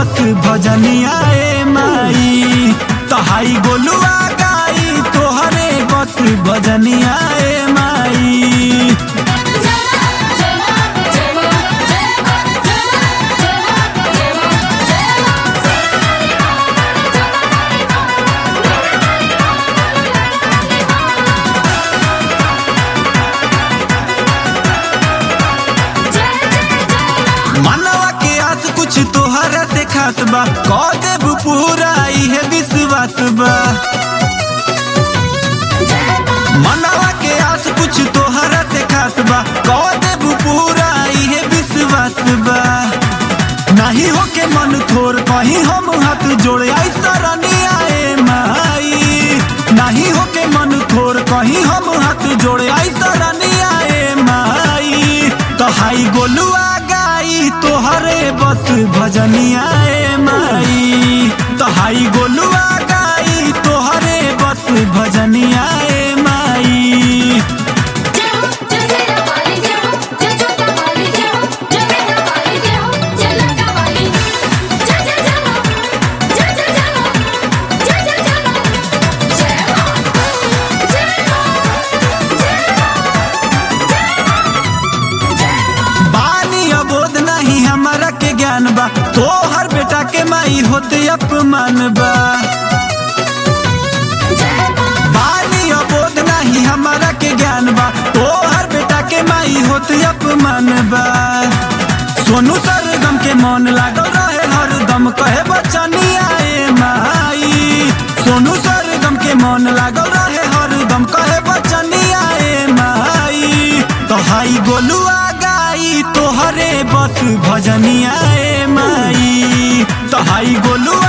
बस भजनिया ए माई तहाई गोलुआ गाई तोहरे बस भजनिया ए माई मनवा के आस कुछ तोहरा से खास बा कह देब पूरा इहे विश्वास बा मनवा के आस कुछ तोहरा से खास बा कह देब पूरा इहे विश्वास बा नहीं हो के मन थोर कहीं हम हाथ जोड़े ऐसा रनिया ए माई नहीं हो के मन थोर कहीं हम हाथ जोड़े ऐसा रनिया ए माई तो हाई गोलुआ गाई तोहरे बस भजनिया ए माई तो हाई गोलुआ गाई तोहरे बस भजनिया ए माई बानी अबोध नहीं हमारा के ज्ञान बा तोहर बेटा के माई होते अपमान बा बानी अबोध नहीं हमारा के ज्ञान बा तोहर बेटा के माई होते अपमान बा सोनू सरगम के मन लागल रहे हरदम कहे बचनिया ए माई सोनू सरगम के मन लागल रहे हरदम कहे बचनिया ए माई तो हाई गोलुआ गाई तोहरे बस भजनिया ए माई तो हाई गोलुआ